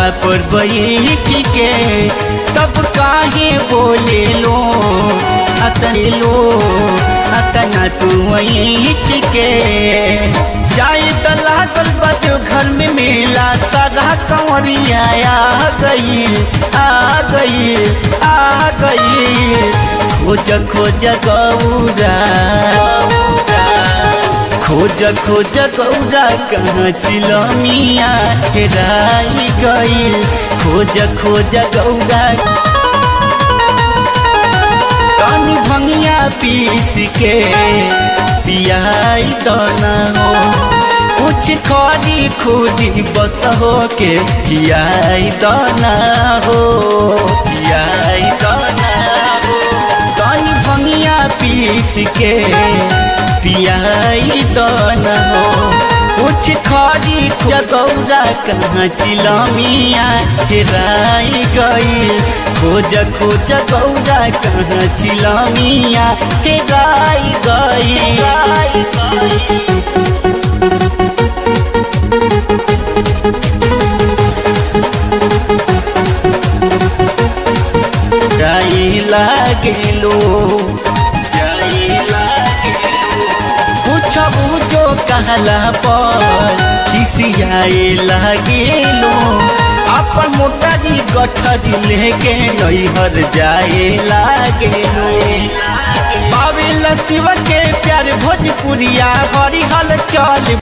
पर बैठ के तब काहे बोले लो अतने लो अतना तू ऐठ के जाए त लागल बजो घर में मेला सारा कंवरिया आ गई आ गई आ गई खोज खोज गौरा खोज खोज गौरा कहाँ चिलमिया हेराई गई खोज खोज गौरा कानी भंगिया पीस के पियाई दाना हो कुछ खरी खुदी बस हो के पियाई दाना हो पियाई दाना हो कानी भंगिया पीस के पियाई दाना हो कुछ खरी गौरा कहाँ चिलमिया हेराई गई खोज खोज गौरा कहाँ चिलमिया हेराई गई जाई लागेलो जाई लागेलो पूछबू जो कहला पर खिसियाए लागेलो अपन मोटारी गठरी लेके नैहर जाए लागेलो पावेला शिव के प्यार भोजपुरिया हरिहल चल